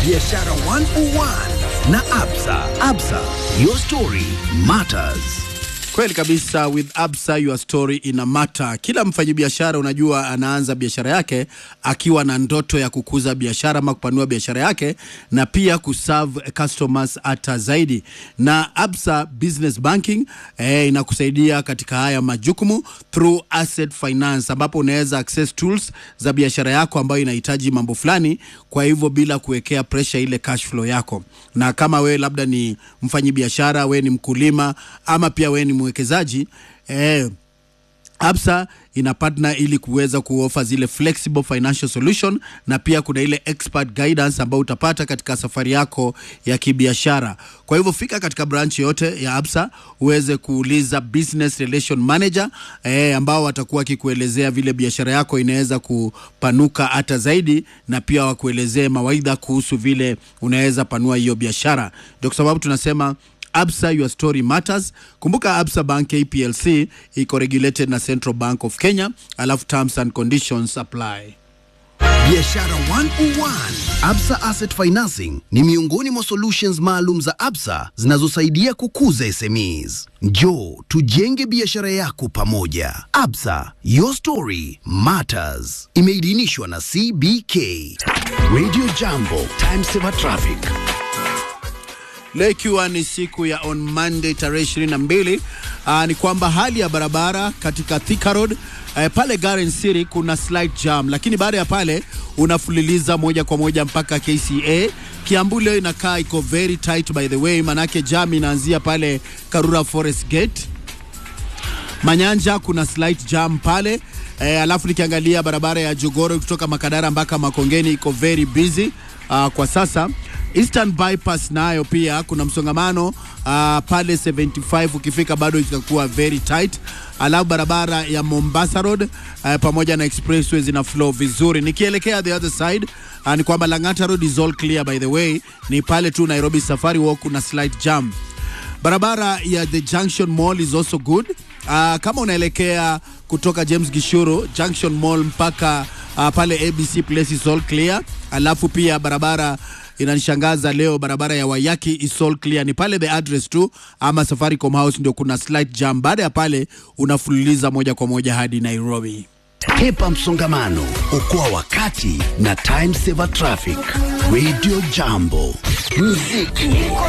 Biashara 101 na Absa. Absa, your story matters. Kweli kabisa, with Absa your story ina matter. Kila mfanyabiashara unajua, anaanza biashara yake akiwa na ndoto ya kukuza biashara ama kupanua biashara yake na pia kuserve customers hata zaidi, na Absa Business Banking eh, inakusaidia katika haya majukumu through asset finance, ambapo unaweza access tools za biashara yako ambayo inahitaji mambo fulani, kwa hivyo bila kuwekea pressure ile cash flow yako. Na kama wewe labda ni mfanyabiashara, wewe ni mkulima ama pia wewe ni mwekezaji eh, Absa ina partner ili kuweza kuofa zile flexible financial solution na pia kuna ile expert guidance ambayo utapata katika safari yako ya kibiashara. Kwa hivyo fika katika branch yote ya Absa uweze kuuliza business relation manager eh, ambao watakuwa wakikuelezea vile biashara yako inaweza kupanuka hata zaidi, na pia wakuelezee mawaidha kuhusu vile unaweza panua hiyo biashara. Ndio kwa sababu tunasema Absa your story matters. Kumbuka Absa Bank KPLC iko regulated na Central Bank of Kenya, alafu terms and conditions apply. Biashara 101. Absa Asset Financing ni miongoni mwa solutions maalum za Absa zinazosaidia kukuza SMEs. Njoo tujenge biashara yako pamoja. Absa, your story matters. Imeidhinishwa na CBK. Radio Jambo, time saver traffic. Leo ikiwa ni siku ya on Monday tarehe 22, uh, ni kwamba hali ya barabara katika Thika Road uh, pale Garden City kuna slight jam, lakini baada ya pale unafululiza moja kwa moja mpaka KCA. Kiambu leo inakaa iko very tight by the way, manake jam inaanzia pale Karura Forest Gate. Manyanja kuna slight jam pale e, alafu nikiangalia barabara ya Jogoro kutoka Makadara mpaka Makongeni iko very busy uh, kwa sasa. Eastern Bypass nayo pia kuna msongamano uh, pale 75 ukifika bado itakuwa very tight. Alafu barabara ya Mombasa Road uh, pamoja na expressway zina flow vizuri. Nikielekea the other side uh, ni kwamba Lang'ata Road is all clear by the way, ni pale tu Nairobi Safari Walk kuna slight jam. Barabara ya the Junction Mall is also good. Uh, kama unaelekea kutoka James Gishuru Junction Mall mpaka uh, pale ABC Place is all clear. Alafu pia barabara inanishangaza leo, barabara ya Wayaki is all clear, ni pale the address tu ama Safaricom House ndio kuna slight jam. Baada ya pale unafululiza moja kwa moja hadi Nairobi. Hepa msongamano, okoa wakati na time saver traffic. Radio Jambo, muziki